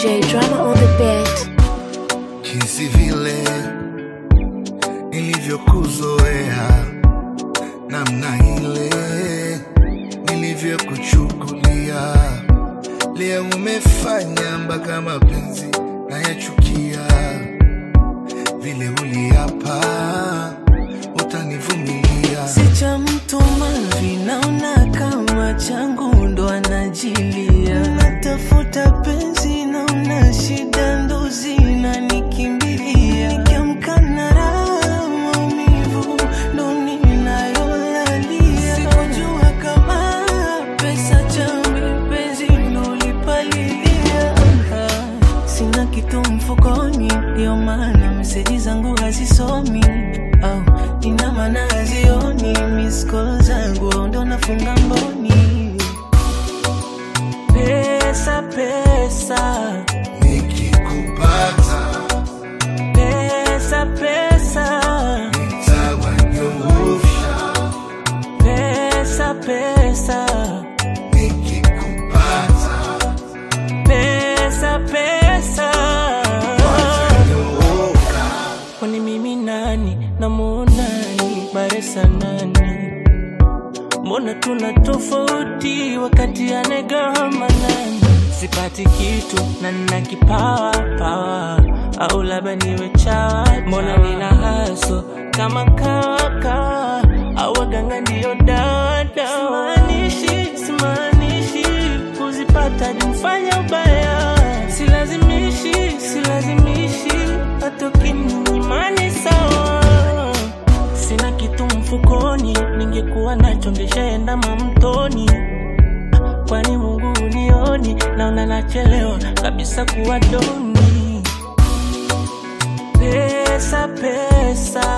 DJ Drama on the beat. jinsi vile nilivyokuzoea, namna ile nilivyokuchukulia, leo umefanya mpaka mapenzi nayachukia, vile uliapa utanivumilia. si cha mtu mavi, naona kama changu ndo anajilia. Natafuta penzi, naona shida ndo zinanikimbilia. Nikiamka na raha, maumivu ndo ninayolalia. Sikujua kama pesa chambi, penzi ndo lipalilia. Sina kitu mfukoni, ndio maana meseji zangu hazisomi au ina maana hazioni. Miss call zangu ndo nafunga mboni. Pesa, pesa, Nikikupata pesa, pesa, nitawanyoosha, pesa, pesa, nikikupata pesa, pesa. watanyooka. Kwani mimi nani namuonani baresa nani? Mbona tuna tofauti wakati anegama nani? Sipati kitu na nina kipawa pawa, au labda niwe chawa. Mbona nina haso kama kawa kawa, au waganga ndiyo dawa dawa. Simaanishi, simaanishi kuzipata nimfanya ubaya, silazimishi, silazimishi hata ukininyimani sawa. Sina kitu mfukoni, ningekuwa nacho ngeshaenda mamtoni. Kwani Mungu unioni, naona nachelewa kabisa kuwa doni. Pesa, pesa,